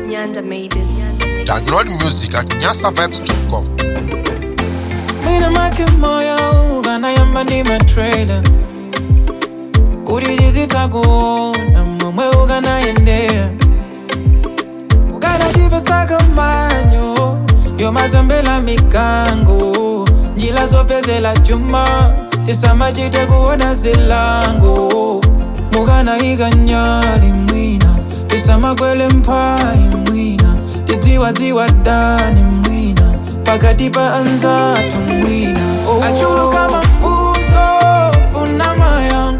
Nyanda made it. Download music at nyasavibes.com. Mwina make moyo ukanayamba ndi matrailer kuti tizitakuona momwe ukanayendera ukanatipesaka manyo yomazambela mikango njila zopezela chuma tisamachite kuona zilango mukanayika nyali mwina tisamakwele mphayi mwina tidziwadziwa dani mwina pakati pa anzatu mwina oh. achuluka mafunso funama yangu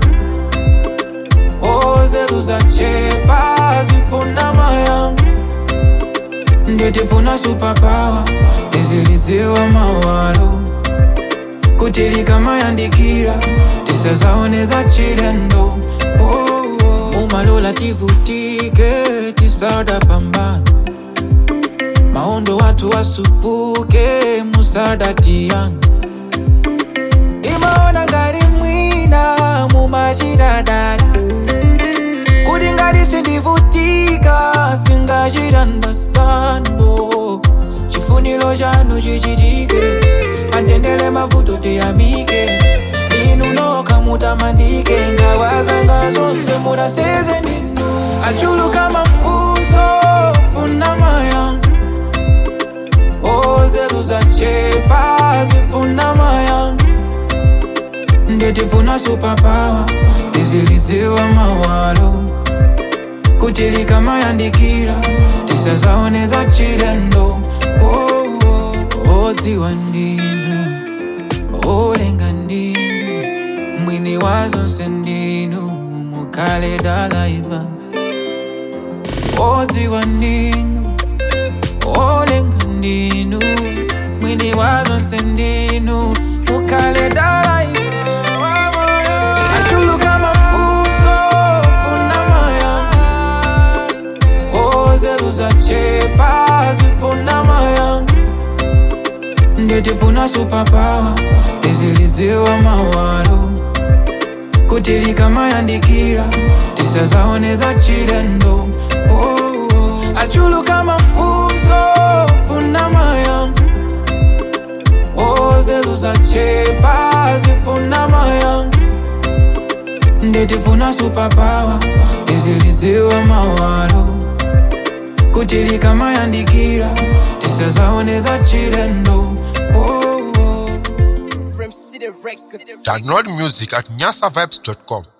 ozetu zachepa zifunama yangu ndio tifuna supapawa tizilidziwa mawalo kutilika mayandikira tisazaoneza chilendo oh, oh. umalola tivutike tisada pambana maondo watu wasupuke musadati yangu imaona ngati mwina mumachitadala kuti ngati sindivutika singachitandastando chifuniro chanu chichitike pandendele mavuto tiyamike inu nokha mutamandike ngawazanga zonse munaseze ndinu achuluka mafunso funama yangu ozetu zachepa zifunama yangu ndetifuna supapawa tizilidziwa mawalo kutilika mayandikira tisazaoneza chilendo oh, oh. odziwa ndinu olenga ndinu mwini wa zonse ndinu mukale dalaiva odziwa ndinu olenga ndinu mwini wa zonse ndinu mukale dalaiva achuluka mafunso funama yangu ozetu zachepa zifunama yangu ndetifuna supapawa tizilidziwa mawalo kutilika mayandikira tisazaoneza chilendo oh, oh. achuluka mafunso funama yangu ozetu zachepa zifunama yangu ndetifuna supapawa tizilidziwa mawalo kutilika mayandikira tisazaoneza chilendo oh, oh. Download music at nyasavibes.com.